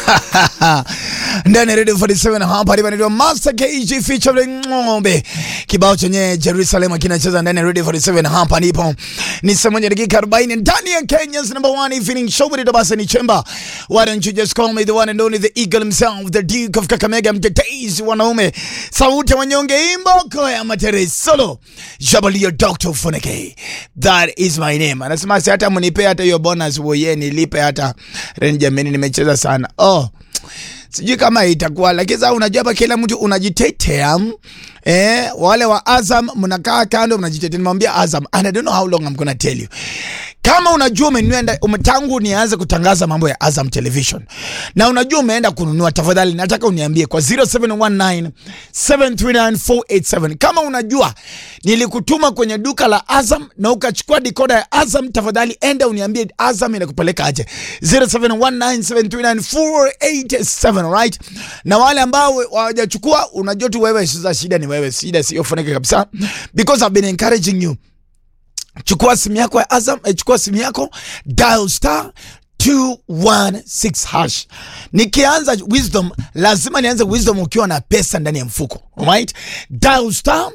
ndani ya Radio 47 hapa hapa ndio Master KG featuring Ng'ombe. Kibao chenye Jerusalem kinacheza ndani ya Radio 47 hapa nipo. Ni saa moja dakika 40 ndani ya Kenya's number one evening show with Dabasa ni Chemba. Why don't you just call me the one and only the eagle himself, the Duke of Kakamega, mtetezi wanaume. Sauti ya wanyonge imboko ya matere solo. Jabalia Dr. Funeke. That is my name. Anasema si hata mnipe hata hiyo bonus woye nilipe hata rent jameni nimecheza sana. Oh sijui kama itakuwa lakini sasa unajua hapa kila mtu unajitetea eh, wale wa Azam mnakaa kando mnajitetea. Nimwambia Azam and I don't know how long I'm gonna tell you kama unajua umenunua umetangu nianze kutangaza mambo ya Azam Television na unajua umeenda kununua, tafadhali nataka uniambie kwa 0719 739 kama unajua nilikutuma kwenye duka la Azam na ukachukua dikoda ya Azam, tafadhali enda uniambie Azam inakupeleka aje 0719 right? Na wale ambao hawajachukua, unajua tu wewe, sasa shida ni wewe, shida sio Funeke kabisa, because I've been encouraging you Chukua simu yako ya Azam, eh, chukua simu yako dial star 216 hash. Nikianza wisdom, lazima nianze wisdom ukiwa na pesa ndani ya mfuko. Alright? Dial star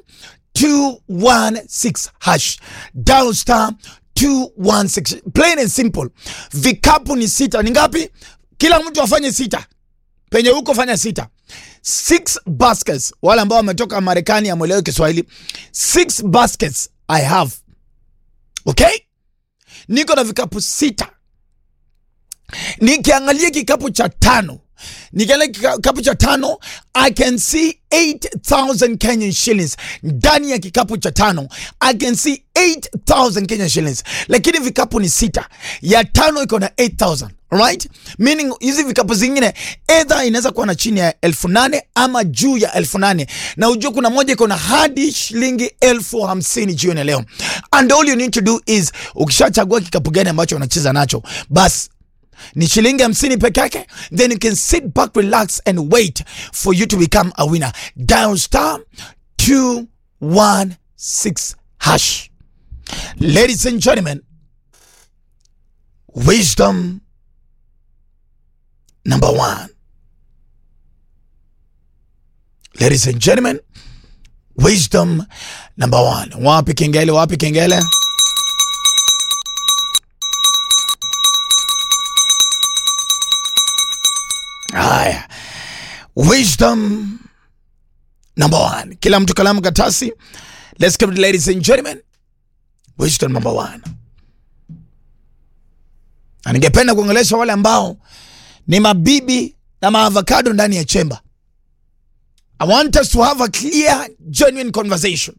216 hash. Dial star 216. Plain and simple. Vikapu ni sita. Ni ngapi? Kila mtu afanye sita. Penye huko fanya sita. Six baskets. Wale ambao wametoka Marekani amwelewe Kiswahili. Six baskets I have. Okay? Niko na vikapu sita. Nikiangalia kikapu cha tano, nikiangalia kikapu cha tano, I can see 8000 Kenyan shillings ndani ya kikapu cha tano. I can see 8000 Kenyan shillings, lakini vikapu ni sita, ya tano iko na 8000 right? Meaning hizi vikapu zingine either inaweza kuwa na chini ya elfu nane ama juu ya elfu nane na ujue kuna moja iko na hadi shilingi elfu hamsini jioni ya leo. And all you need to do is ukishachagua kikapu gani ambacho unacheza nacho basi ni shilingi hamsini peke yake, then you can sit back, relax and wait for you to become a winner. Dial star 216 hash. Ladies and gentlemen, wisdom number one. Ladies and gentlemen, wisdom number one. Wapi kengele? Wapi kengele? Haya, wisdom number one. Kila mtu kalamu katasi. Let's come to ladies and gentlemen, wisdom number one. Na ningependa kuongelesha wale ambao ni mabibi na maavocado ndani ya chemba. I want us to have a clear, genuine conversation.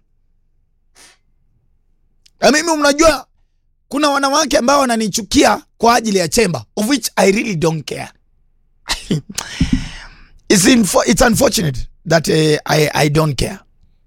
Na mimi mnajua kuna wanawake ambao wananichukia kwa ajili ya chemba, of which I really don't care. it's, info, it's unfortunate that uh, I, I don't care.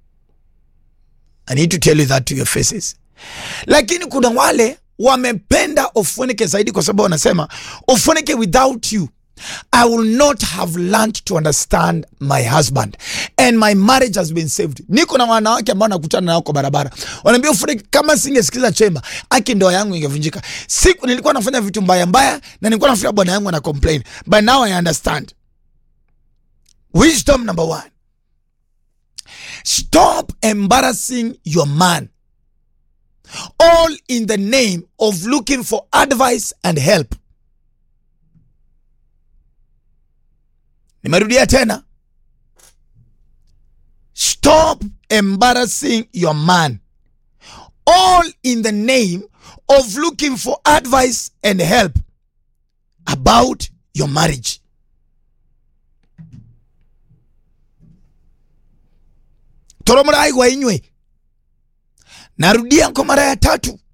I need to tell you that to your faces. Lakini kuna wale wamependa Ofunike zaidi kwa sababu wanasema Ofunike, without you I will not have learned to understand my husband and my marriage has been saved. Niko na wanawake ambao nakutana nao kwa barabara, wanaambia Ofunike, kama singesikiza chemba aki ndoa yangu ingevunjika. Siku nilikuwa nafanya vitu mbaya mbaya na nilikuwa nafikia bwana yangu ana complain, but now I understand. Wisdom number one, stop embarrassing your man all in the name of looking for advice and help. Nimerudia tena, stop embarrassing your man all in the name of looking for advice and help about your marriage. toromorai inywe Narudia kwa mara ya tatu,